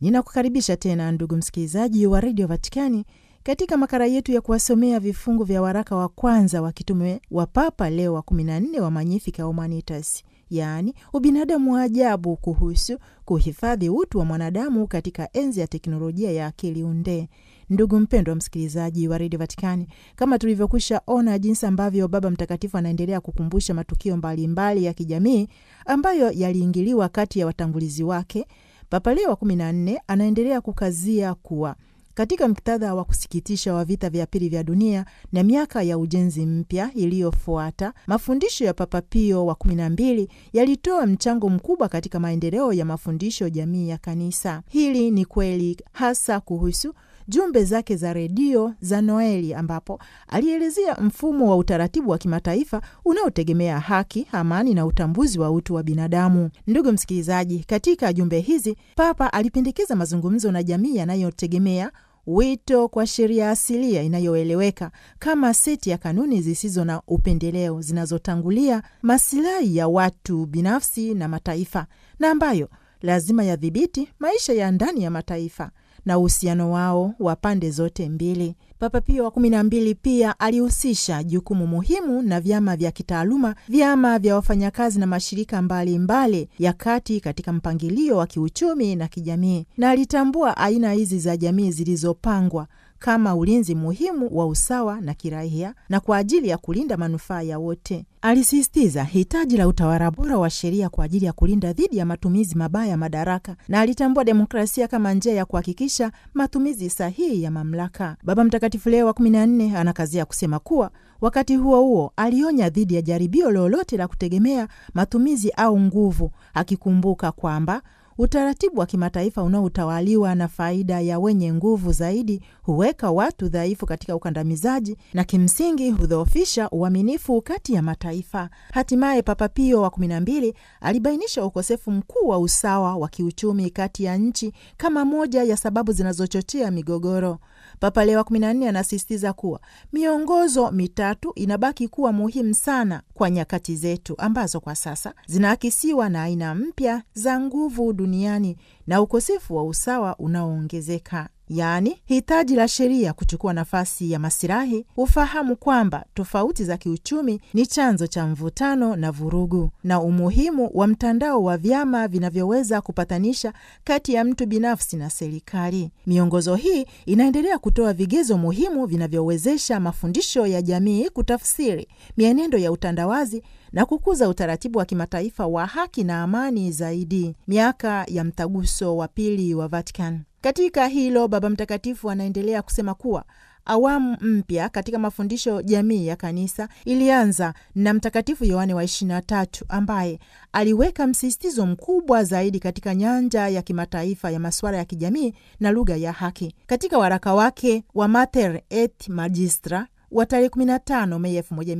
Ninakukaribisha tena ndugu msikilizaji wa redio Vatikani katika makala yetu ya kuwasomea vifungu vya waraka wa kwanza wa kitume wa Papa Leo wa 14 wa Magnificat Humanitas, yaani ubinadamu wa ajabu, kuhusu kuhifadhi utu wa mwanadamu katika enzi ya teknolojia ya akili unde. Ndugu mpendwa msikilizaji wa redio Vatikani, kama tulivyokwisha ona jinsi ambavyo Baba Mtakatifu anaendelea kukumbusha matukio mbalimbali mbali ya kijamii ambayo yaliingiliwa kati ya watangulizi wake, Papa Leo wa 14 anaendelea kukazia kuwa katika muktadha wa kusikitisha wa vita vya pili vya dunia na miaka ya ujenzi mpya iliyofuata, mafundisho ya Papa Pio wa kumi na mbili yalitoa mchango mkubwa katika maendeleo ya mafundisho jamii ya Kanisa. Hili ni kweli hasa kuhusu jumbe zake za redio za Noeli, ambapo alielezea mfumo wa utaratibu wa kimataifa unaotegemea haki, amani na utambuzi wa utu wa binadamu. Ndugu msikilizaji, katika jumbe hizi Papa alipendekeza mazungumzo na jamii yanayotegemea wito kwa sheria asilia inayoeleweka kama seti ya kanuni zisizo na upendeleo zinazotangulia masilahi ya watu binafsi na mataifa na ambayo lazima yadhibiti maisha ya ndani ya mataifa na uhusiano wao wa pande zote mbili. Papa Pio wa kumi na mbili pia alihusisha jukumu muhimu na vyama vya kitaaluma, vyama vya wafanyakazi na mashirika mbalimbali mbali ya kati katika mpangilio wa kiuchumi na kijamii, na alitambua aina hizi za jamii zilizopangwa kama ulinzi muhimu wa usawa na kiraia na kwa ajili ya kulinda manufaa ya wote. Alisisitiza hitaji la utawala bora wa sheria kwa ajili ya kulinda dhidi ya matumizi mabaya ya madaraka, na alitambua demokrasia kama njia ya kuhakikisha matumizi sahihi ya mamlaka. Baba Mtakatifu Leo wa kumi na nne anakazia kusema kuwa wakati huo huo alionya dhidi ya jaribio lolote la kutegemea matumizi au nguvu, akikumbuka kwamba utaratibu wa kimataifa unaotawaliwa na faida ya wenye nguvu zaidi huweka watu dhaifu katika ukandamizaji na kimsingi hudhoofisha uaminifu kati ya mataifa. Hatimaye Papa Pio wa kumi na mbili alibainisha ukosefu mkuu wa usawa wa kiuchumi kati ya nchi kama moja ya sababu zinazochochea migogoro. Papa Leo wa kumi na nne anasisitiza kuwa miongozo mitatu inabaki kuwa muhimu sana kwa nyakati zetu ambazo kwa sasa zinaakisiwa na aina mpya za nguvu duniani na ukosefu wa usawa unaoongezeka, yaani hitaji la sheria kuchukua nafasi ya masilahi, ufahamu kwamba tofauti za kiuchumi ni chanzo cha mvutano na vurugu, na umuhimu wa mtandao wa vyama vinavyoweza kupatanisha kati ya mtu binafsi na serikali. Miongozo hii inaendelea kutoa vigezo muhimu vinavyowezesha mafundisho ya jamii kutafsiri mienendo ya utandawazi na kukuza utaratibu wa kimataifa wa haki na amani zaidi. Miaka ya mtaguso wa pili wa Vatican. Katika hilo, Baba Mtakatifu anaendelea kusema kuwa awamu mpya katika mafundisho jamii ya kanisa ilianza na Mtakatifu Yohane wa 23 ambaye aliweka msisitizo mkubwa zaidi katika nyanja ya kimataifa ya masuala ya kijamii na lugha ya haki. Katika waraka wake wa Mater et Magistra wa tarehe 15 Mei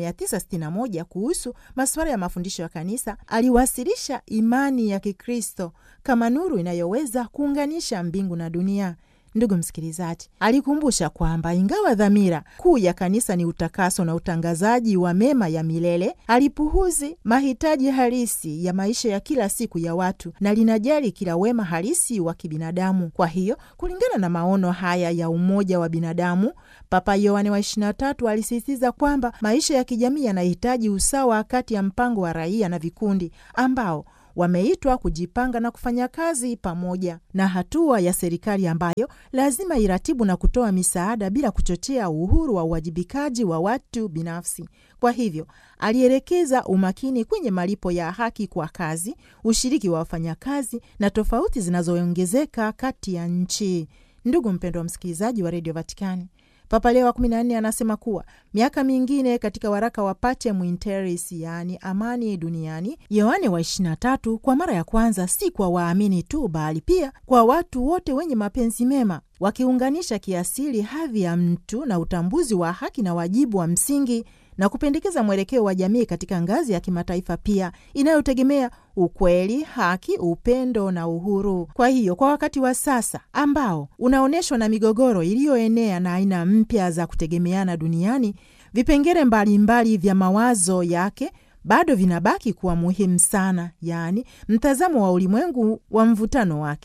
1961 kuhusu masuala ya mafundisho ya kanisa, aliwasilisha imani ya Kikristo kama nuru inayoweza kuunganisha mbingu na dunia. Ndugu msikilizaji, alikumbusha kwamba ingawa dhamira kuu ya kanisa ni utakaso na utangazaji wa mema ya milele, alipuhuzi mahitaji halisi ya maisha ya kila siku ya watu na linajali kila wema halisi wa kibinadamu. Kwa hiyo, kulingana na maono haya ya umoja wa binadamu, Papa Yohane wa 23 alisisitiza kwamba maisha ya kijamii yanahitaji usawa kati ya mpango wa raia na vikundi ambao wameitwa kujipanga na kufanya kazi pamoja na hatua ya serikali ambayo lazima iratibu na kutoa misaada bila kuchochea uhuru wa uwajibikaji wa watu binafsi. Kwa hivyo alielekeza umakini kwenye malipo ya haki kwa kazi, ushiriki wa wafanyakazi na tofauti zinazoongezeka kati ya nchi. Ndugu mpendwa wa msikilizaji wa redio Vatikani, Papa Leo wa 14 anasema kuwa miaka mingine katika waraka wa Pacem in Terris, yaani amani duniani, Yohane wa 23 kwa mara ya kwanza si kwa waamini tu, bali pia kwa watu wote wenye mapenzi mema, wakiunganisha kiasili hadhi ya mtu na utambuzi wa haki na wajibu wa msingi na kupendekeza mwelekeo wa jamii katika ngazi ya kimataifa pia inayotegemea ukweli, haki, upendo na uhuru. Kwa hiyo kwa wakati wa sasa ambao unaonyeshwa na migogoro iliyoenea na aina mpya za kutegemeana duniani, vipengele mbalimbali vya mawazo yake bado vinabaki kuwa muhimu sana, yaani mtazamo wa ulimwengu wa mvutano wake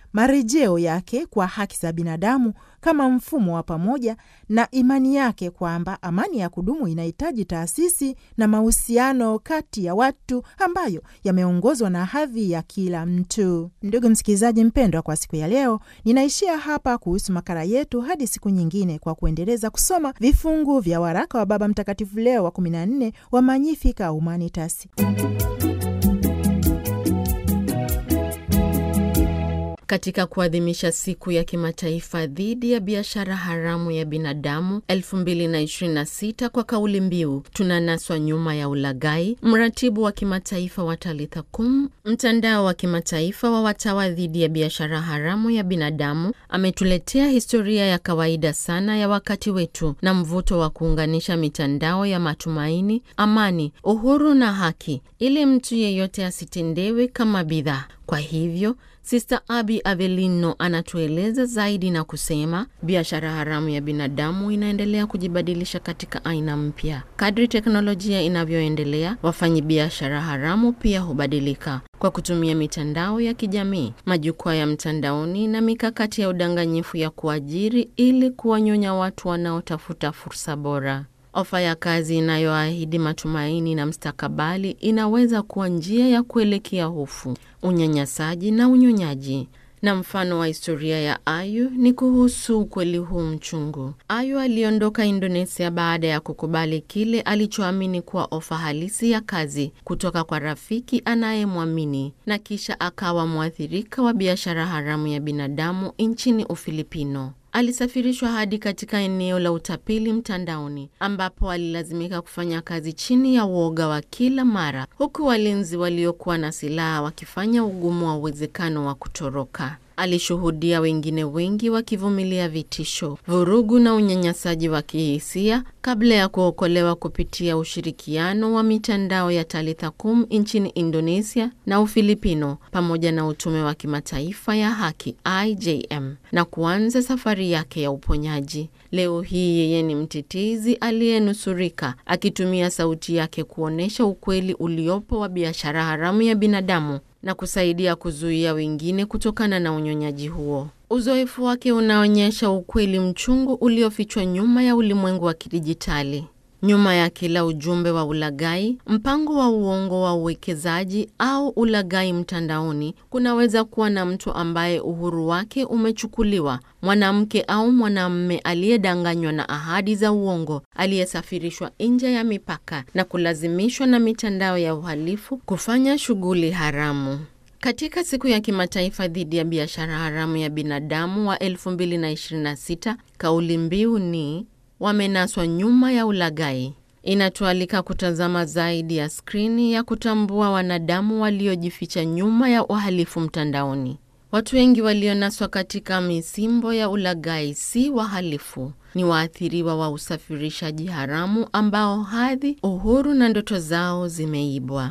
marejeo yake kwa haki za binadamu kama mfumo wa pamoja na imani yake kwamba amani ya kudumu inahitaji taasisi na mahusiano kati ya watu ambayo yameongozwa na hadhi ya kila mtu. Ndugu msikilizaji mpendwa, kwa siku ya leo ninaishia hapa kuhusu makala yetu hadi siku nyingine, kwa kuendeleza kusoma vifungu vya waraka wa Baba Mtakatifu Leo wa 14 wa Magnificat Humanitas. Katika kuadhimisha siku ya kimataifa dhidi ya biashara haramu ya binadamu 2026 kwa kauli mbiu tunanaswa nyuma ya ulaghai, mratibu wa kimataifa wa Talitha Kum, mtandao wa kimataifa wa watawa dhidi ya biashara haramu ya binadamu, ametuletea historia ya kawaida sana ya wakati wetu na mvuto wa kuunganisha mitandao ya matumaini, amani, uhuru na haki, ili mtu yeyote asitendewe kama bidhaa. Kwa hivyo Sister Abi Avelino anatueleza zaidi na kusema biashara haramu ya binadamu inaendelea kujibadilisha katika aina mpya. Kadri teknolojia inavyoendelea, wafanyi biashara haramu pia hubadilika kwa kutumia mitandao ya kijamii, majukwaa ya mtandaoni na mikakati ya udanganyifu ya kuajiri ili kuwanyonya watu wanaotafuta fursa bora. Ofa ya kazi inayoahidi matumaini na mstakabali inaweza kuwa njia ya kuelekea hofu, unyanyasaji na unyonyaji. Na mfano wa historia ya Ayu ni kuhusu ukweli huu mchungu. Ayu aliondoka Indonesia baada ya kukubali kile alichoamini kuwa ofa halisi ya kazi kutoka kwa rafiki anayemwamini na kisha akawa mwathirika wa biashara haramu ya binadamu nchini Ufilipino. Alisafirishwa hadi katika eneo la utapeli mtandaoni ambapo alilazimika kufanya kazi chini ya uoga wa kila mara, huku walinzi waliokuwa na silaha wakifanya ugumu wa uwezekano wa kutoroka. Alishuhudia wengine wengi wakivumilia vitisho, vurugu na unyanyasaji wa kihisia kabla ya kuokolewa kupitia ushirikiano wa mitandao ya Talitha Kum nchini Indonesia na Ufilipino pamoja na utume wa kimataifa ya haki IJM na kuanza safari yake ya uponyaji. Leo hii yeye ni mtetezi aliyenusurika akitumia sauti yake kuonyesha ukweli uliopo wa biashara haramu ya binadamu na kusaidia kuzuia wengine kutokana na unyonyaji huo. Uzoefu wake unaonyesha ukweli mchungu uliofichwa nyuma ya ulimwengu wa kidijitali. Nyuma ya kila ujumbe wa ulaghai, mpango wa uongo wa uwekezaji au ulaghai mtandaoni, kunaweza kuwa na mtu ambaye uhuru wake umechukuliwa, mwanamke au mwanamume aliyedanganywa na ahadi za uongo, aliyesafirishwa nje ya mipaka na kulazimishwa na mitandao ya uhalifu kufanya shughuli haramu. Katika siku ya kimataifa dhidi ya biashara haramu ya binadamu wa 2026, kauli mbiu ni wamenaswa nyuma ya ulaghai. Inatualika kutazama zaidi ya skrini ya kutambua wanadamu waliojificha nyuma ya uhalifu mtandaoni. Watu wengi walionaswa katika misimbo ya ulaghai si wahalifu, ni waathiriwa wa usafirishaji haramu ambao hadhi, uhuru na ndoto zao zimeibwa.